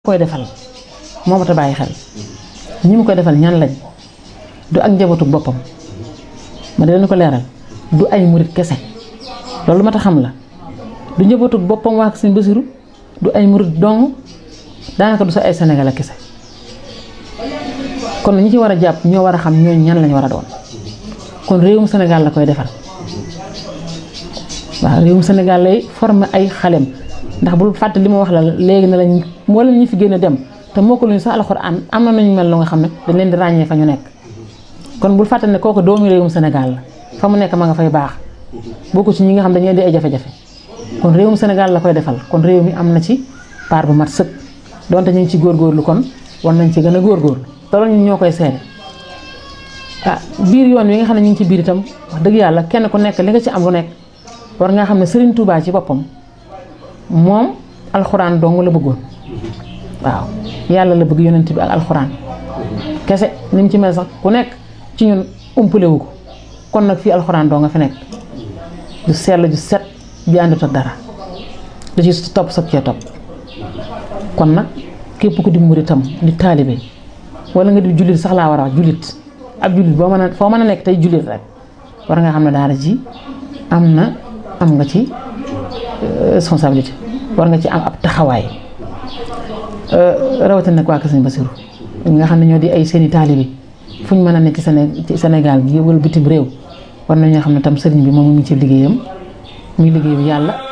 koy defal moo mat a bàyyi xel ñi mu koy defal ñan lañ du ak njabootu boppam ma di leen ko leeral du ay murit kese loolu mat a xam la du njabootu boppam waa Sëñ Basiru du ay murit dong daanaka du sa ay sénégalais kese kon ñi ci war a jàpp ñoo war a xam ñooñu ñan lañ war a doon kon réewum Sénégal la koy defal waaw réewum Sénégal lay former ay xalem ndax bul fàtte li ma wax la léegi na lañ mboolem ñi fi gën a dem te moo ko luñu sax alxuraan am na nañu mel lu nga xam ne dañ leen di ràññee fa ñu nekk kon bul fàtte ne kooku doomu réewum Sénégal la fa mu nekk ma nga fay baax bokku ci ñi nga xam dañuy di ay jafe-jafe kon réewum Sénégal la koy defal kon réew mi am na ci part bu mat sëkk donte ñu ngi ci góorgóorlu kon war nañ ci gën a góorgóorlu te loolu ñun ñoo koy seede ah biir yoon wi nga xam ne ñu ngi ci biir itam wax dëgg yàlla kenn ku nekk li nga ci am lu nekk war nga xam ne Serigne Touba ci boppam moom alxuraan dong la bëggoon waaw yàlla la bëgg yonent bi ak alxuraan kese ni mu ci mel sax ku nekk ci ñun umpale wu ko kon nag fii alxuraan doo nga fi nekk ju sell ju set bi àndut ak dara da ci topp sab cee topp kon nag képp ku di muritam di taalibe wala nga di jullit sax laa war a wax jullit ab jullit boo mën a foo mën a nekk tey jullit rek war nga xam ne daara ji am na am nga ci responsabilité war nga ci am ab taxawaay rawatina nag waa Kër Sëñ Basiru nga xam ne ñoo di ay seeni taalibe fu ñu mën a nekk ci ci Sénégal gi wala bitim réew war nañoo xam ne tam sëriñ bi moom mu ngi ci liggéeyam muy liggéey bi yàlla